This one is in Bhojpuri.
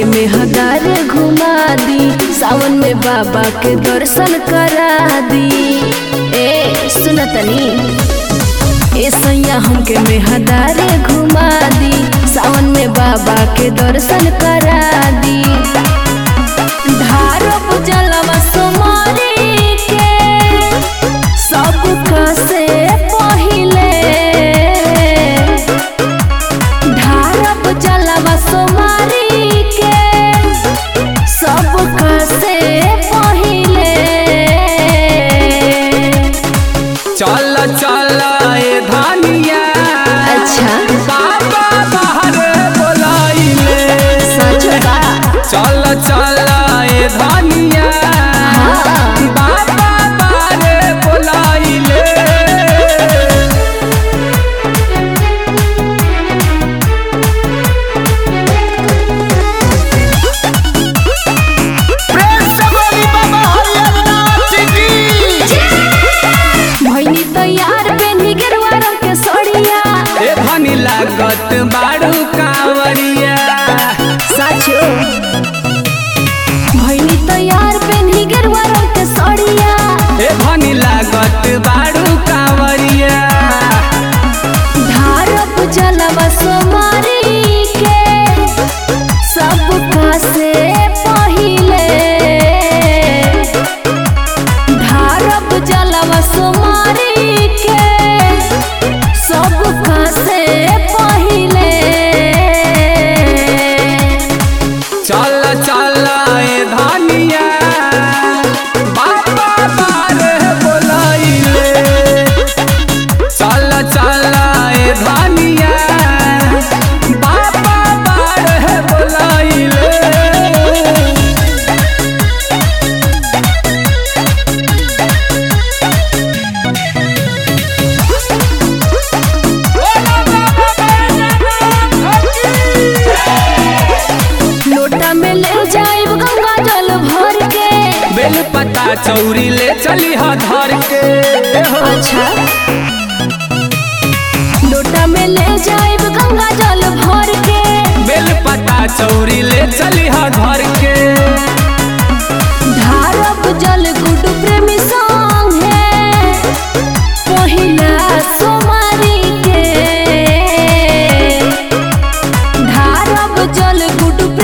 मेहदार घुमा दी सावन में बाबा के दर्शन करा दी ए सुन तनी ए सैया हमके मेहदार घुमा दी सावन में बाबा के दर्शन करा दी धारप जलवा सुमारी के सब से पहिले धारप जलवा सुमारी के सब से पहिले चल चल ए धानिया अच्छा बाबा बाहर बोलाइले सच बा चल चल ए धानिया हाँ। बाबा बाहर बोलाइले प्रेम से बोली बाबा हरिहरनाथ की भैनी तैयार बेनी गेरुआ रंग के सोड़िया ए धनी लागत बाड़ू कांवरिया साचो भैनी तैयार बेनी गेरुआ रंग के सोड़िया ए धनी लागत बाड़ू कांवरिया धारप जलवा सुमारी के सब से पहिले धारप जलवा सुमारी के सब से पहिले चल चल ए धनिया बाबा बारे बोलाइले चल चल ए धनिया बाबा बारे बोलाइले लोटा में ले जाइब गंगा जल भर के बेल पता चौरी ले चली ह धर के हो। अच्छा लोटा में ले जाइब गंगा जल भर के बेल पता चौरी ले चली ह धर के धारप जल गुड प्रेमी संग है पहिला सोमारी के धारप जल गुड